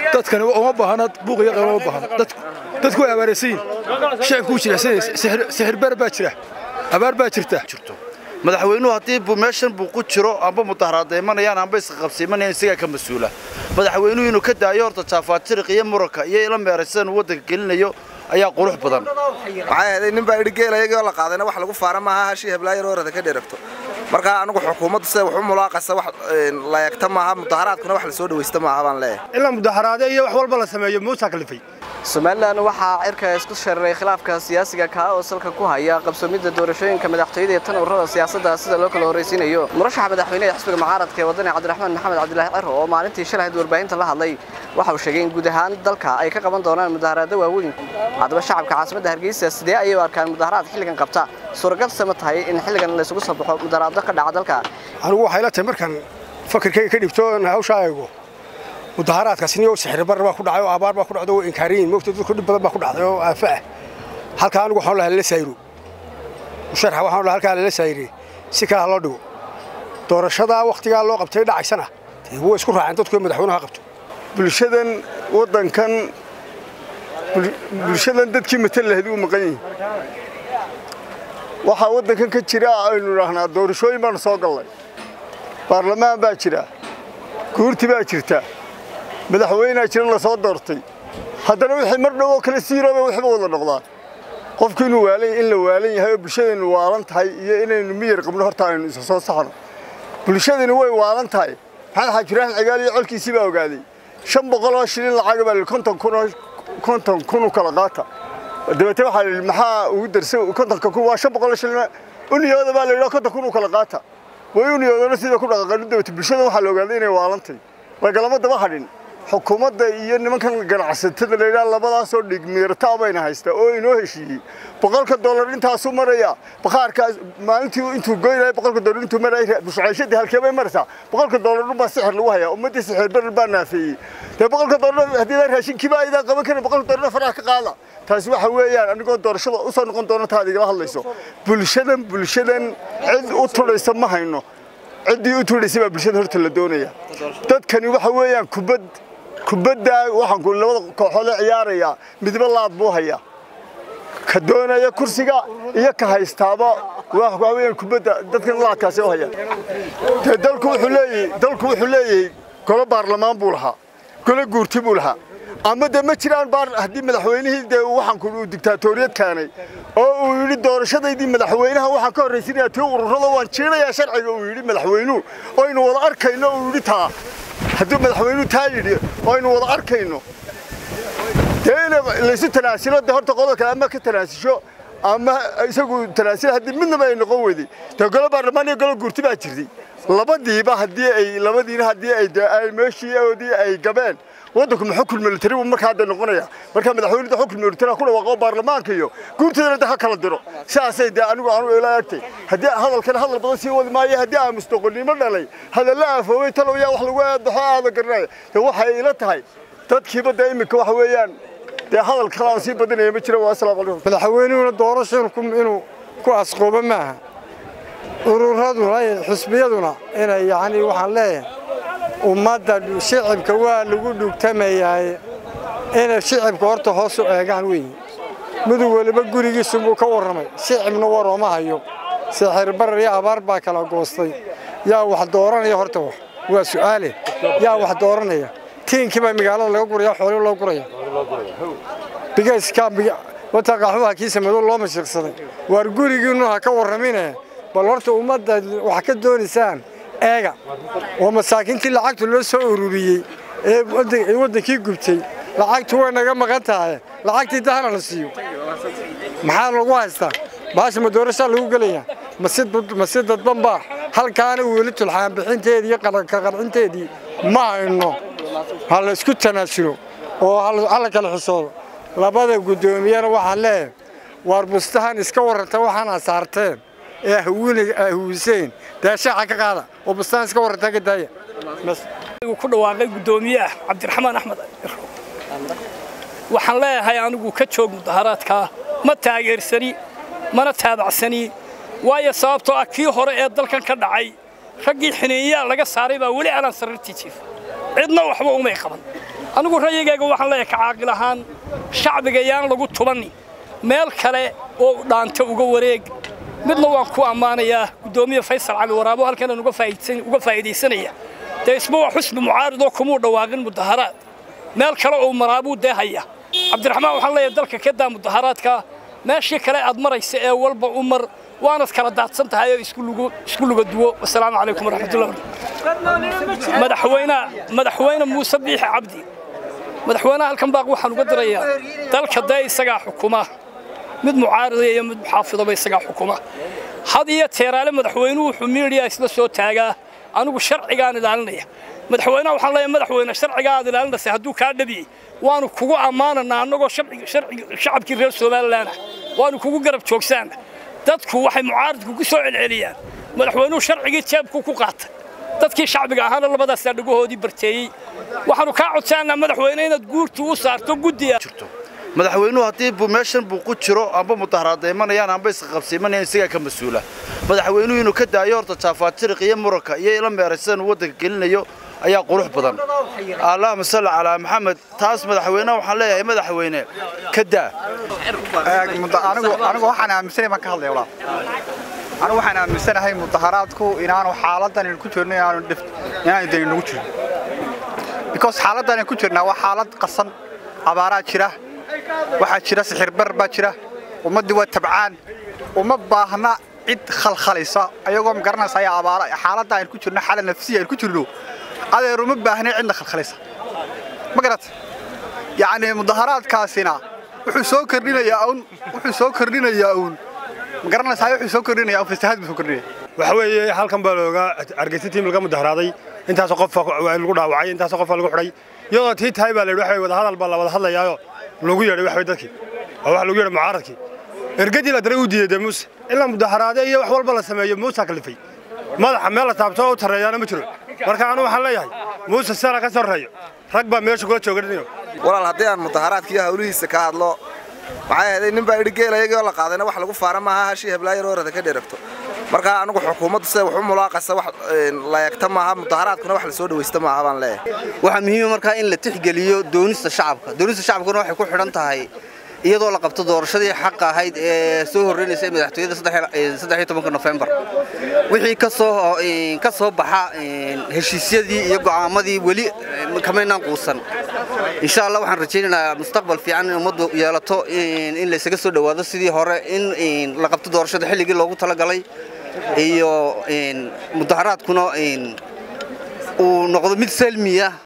dadkani uma baahna buuq iyo qaylo uma baahna dadku way abaaraysiin shacibku jira sixirbar baa jira abaar baa jirta madaxweynuhu haddii meeshan buu ku jiro amba mudaharaad imanayaan amba isqabsiimanayaan isagaa ka mas-uula madaxweynuhu inuu ka daayo horta jaafaatiriq iyo muranka iyo ila meeraysan uu waddanka gelinayo ayaa qurux badan waxay ahayd nin baa idhi geel ayagoo la qaadayna wax lagu faara maaha hashii heblaayar orada ka dheregto marka anigu xukuumaddu sida wax u mulaaqasa wax la eegta maaha mudaharaadkuna wax la soo dhawaysta maaha baan leeyahay ilaa mudaharaade iyo wax walba la sameeyo muusaa kalifay somalilan waxaa cirka isku shareeray khilaafka siyaasiga kaa oo salka ku haya qabsoomidda doorashooyinka madaxtooyada ee tan ururada siyaasadda sida loo kala horraysiinayo murashaxa madaxweyneha xisbiga mucaaradka ee wadani cabdiraxmaan maxamed cabdilaahi ciro oo maalintii shalahayd warbaahinta la hadlay waxa uu sheegay in guud ahaan dalka ay ka qaban doonaan mudaharaado waaweyn haddaba shacabka caasimadda hargeysa sidee ayay u arkaan mudaharaad xilligan qabta suuragalse ma tahay in xilligan laysugu soo baxo mudaharaado ka dhaca dalka anigu waxay la tahay markaan fakirkayga ka dhibto hawshaa eego mudaharaadkaasni oo sixirbar baa ku dhacay oo abaar baa ku dhacday oo inkaariyin moogta dadku dhib badan baa ku dhacday oo aafa ah halkaa anigu waxaan lahaa lala sayro musharxa waxaan lahaa halkaa lala sayre si kale ha loo dhigo doorashadaa wakhtigaa loo qabtay dhacaysana dee way isku raaceen dadku madaxweynuhu ha qabto bulshadan waddankan bulshadan dadkii matal lahayd uu maqan yihin waxaa waddankan ka jira aynu idhaahnaa doorashooyin baanu soo gallay baarlamaan baa jira guurti baa jirta madaxweynea jiran la soo doortay haddana wixii mar dhow oo kale siirooba waxba wada noqdaan qofku inuu waalan in la waalan yahay oo bulshadaynu waalan tahay iyo inaynu miyar qabno horta aynu isa soo saxno bulshadani way waalan tahay maxamed xaajiraahin cigaal iyo colkiisii baa ogaaday shan boqol oo shilin lacaga baa konton kun oo konton kun u kala qaata dabeete waxaa la maxaa ugu darsa kontonka kun waa shan boqol oo shilin u niyooda baa la yidhaha konton kun u kala qaata way u niyoodana sida ku dhaqaqan dabeete bulshada waxaa la ogaaday inay waalantahay lagalama daba hadhin xukuumadda iyo nimankan ganacsatada la yidhaha labadaasoo dhigmiirtaa bayna haystaa oo inoo heshiiyey boqolka dollar intaasuu maraya bakhaarkaas maalintii intuu goynaya boqolka dollar intuu maraya bushcayshadii halkee bay maraysaa boqolka dollar dhun baa sixir lagu hayaa ummaddii sixir barar baa naafeeyey dee boqolka dollar haddii la raashinkiiba aydaa qaban karin boqolka dollar faraha ka qaada taasi waxa weeyaan anigoo doorashada u soo noqon doona taad igala hadlayso bulshadan bulshadan cid u tudhaysa ma hayno ciddii u tudhaysay baa bulshada horta la doonaya dadkani waxa weeyaan kubad kubadda waxaan ku labada kooxood ee ciyaaraya midba laad buu hayaa ka doonaya kursiga iyo ka haystaaba waxa weeyaan kubadda dadkan laadkaasi u haya dee dalku wuxuu leeyahay dalku wuxuu leeyahay golo baarlamaan buu lahaa golo guurti buu lahaa ama dee ma jiraan baar haddii madaxweynihii dee waxaan ku uu diktaatoriyad keenay oo uu yidhi doorashadaydii madaxweynaha waxaan ka horraysinaya tii ururada waan jiinayaa sharciga uu yidhi madaxweynuhu oynu wada arkayno uu yidhi taa hadduu madaxweynuhu taa yidhi oynu wada arkayno dee in laysu tanaasilo dee horta qodol kale ama ka tanaasisho ama isagu tanaasila haddii midnaba ay noqon weyday dee golo baarlamaan iyo golo guurti baa jirtay labadiiba haddii ay labadiina haddii ay ay meeshii oodii ay gabeen waddanku ma xukun militari buu markaa hadda noqonaya markaa madaxweynuhu xukun militari ku dhawaaqo baarlamaanka iyo guurtadana de ha kala diro sidaasay dee anigu aanu ila agtay haddii hadalkan hadal badan sii wadi maayo haddii aan mustaqbalnimo dhalay hadalla aafoobay talow yaa wax lagu eedaxo aada garanaya dee waxay ila tahay dadkiiba dee iminka waxa weeyaan dee hadal kale aan sii badinaya ma jira waa asalaamu calaykum madaxweynuhuna doorasho inuu ku asqoobo maaha ururaduna xisbiyaduna inay yacni waxaan leeyahay ummadda shicibka waa lagu dhugtamayaa inay shicibka horta hoos u eegaan weeye miduu weliba gurigiisu buu ka warramay shicibna warooma hayo sixir barar iyo abaar baa kala goostay yaa wax dooranaya horta wax waa su'aale yaa wax dooranaya tiinkii baa magaalada laga guraya xoolo loo guraya bigayska wata qaxwaha kiisa madow loo mashiiqsaday waar gurigiinnu ha ka warramine bal horta ummadda wax ka doonaysaan eega oo masaakiintii lacagtu loo soo ururiyey ee waddankii gubtay lacagtu way naga maqan tahay lacagtii dahana la siiyo maxaa lagu haystaa baasha ma doorashaa lagu gelayaa mase dadban baa halkaana weli tulxaan bixinteedii iyo ka qancinteedii ma hayno ha la isku tanaasulo oo ha la kala xisoodo labada guddoomiyana waxaan leeyahay waar bustahan iska warranta waxaana saarteen ee huwiseen dee shaaca ka qaada oo bustaan iska warrantaa ka daaya ku dhawaaqay guddoomiyaha cabdiraxmaan axmed waxaan leeyahay anigu ka joog mudaharaadkaa ma taageersani mana taabacsani waayo sababtoo ah kii hore ee dalkan ka dhacay raggii xineeyaa laga saaray baa weli aanaan sarartii jiif cidna waxba umay qaban anigu rayigayga waxaan leeyahay ka caaqil ahaan shacbiga yaan lagu tubanni meel kale oo dhaanta uga wareeg midna waan ku ammaanayaa guddoomiye faysal cali waraabo halkanan uga faa'iidaysanaya dee isma waa xusbi mucaaridoo kumuu dhawaaqin mudaharaad meel kale oo maraabuu dee haya cabdiraxmaan waxaan leeyahay dalka ka daa mudaharaadka meeshii kale aad maraysa ee walba u mar waanad kala daadsan tahay oo isku luga duwo wasalaamu calaykum waraxmatullahi madaxweynaha madaxweyne muuse biixi cabdi madaxweynaha halkan baaq waxaan uga dirayaa dalka dee isagaa xukuma mid mucaarida iyo mid muxaafidaba isagaa xukuma had iyo teeraale madaxweynuhu wuxuu miidiya isla soo taagaa anigu sharcigaan ilaalinaya madaxweynaha waxaan leeyahay madaxweyne sharcigaa aad ilaalinaysa hadduu kaa dhabiyey waanu kugu ammaananaa annagoo shacabkii reer somalilan ah waanu kugu garab joogsaana dadku waxay mucaaridku ku soo celceliyaan madaxweynuhu sharcigii jeebku ku qaatay dadkii shacbiga ahaana labadaasaa dhagohoodii barteeyey waxaanu kaa codsaanaa madaxweyne inaad guurtu u saarto guddiga madaxweynuhu haddii meeshan buu ku jiro amba mudaharaadaymanayaan amba isqabsiimanayaan isagaa ka mas-uula madaxweynuhu inuu ka daayo horta jaafaatiriq iyo muranka iyo ila meeraysan uu waddanka gelinayo ayaa qurux badan allahuma salli calaa maxamed taas madaxweyneha waxaan leeyahay madaxweyne ka daa anigu waxaan aaminsanahay baan ka hadlaya walaal anigu waxaan aaminsanahay mudaharaadku inaanu xaaladan ku jirno inaanu inaanu dani nagu jirin because xaaladan ku jirnaa waa xaalad qasan abaaraa jira waxaa jira sixirbar baa jira ummaddii waa tabcaan uma baahna cid khalkhalaysa ayagoo magaranaysa ayaa abaara xaaladda aynu ku jirno xaalad nafsiya aynu ku jirno adeer uma baahna cidna khalkhalaysa ma garat yacni mudaharaadkaasina wuxuu soo kordhinayaa uun wuxuu soo kordhinayaa uun ma garanaysaa wuxuu soo kordhinayaa uun fasahaad buu soo kordhinaya waxa weeye halkan baa looga argeysa tiim laga mudaharaaday intaasoo qof lagu dhaawacay intaasoo qof lagu xidhay iyadoo tii tahay baa la yidhi waxa wada hadal baa la wada hadlayaayo lagu yeedhay waxa dadkii oo waxa lagu yeedhay mucaaradkii ergadii la daray uu diiday muuse ilaa mudaharaade iyo wax walba la sameeyo muuse kalifay madaxa meel la taabto oo u tareeyaana ma jiro marka anu waxaan leeyahay muuse sara ka sarreeyo rag baa meesha kula jooga walaal haddii aan mudaharaadka iyo hawlihiisa ka hadlo maxay ahayd nin baa idhi geel ayagoo la qaadayna wax lagu faara maaha hashii heblaayar oo rada ka dheregto marka anigu xukuumaddu sida wax u mulaaqasa wax la eegta maaha mudaharaadkuna wax la soo dhawaysta maaha baan leeyahay waxaa muhiima markaa in la tixgeliyo doonista shacabka doonista shacabkuna waxay ku xidhan tahay iyadoo la qabto doorashadii xaqa ahayd ee soo horreynaysay madaxtooyada nofembar wixii ka soo baxa heshiisyadii iyo go'aamadii weli kamaynaan quusan insha allah waxaan rajaynaynaa mustaqbal fiican in ummaddu yeelato in laysaga soo dhowaado sidii hore in la qabto doorashada xilligii loogu talagalay iyo mudaharaadkuna uu noqdo mid salmiya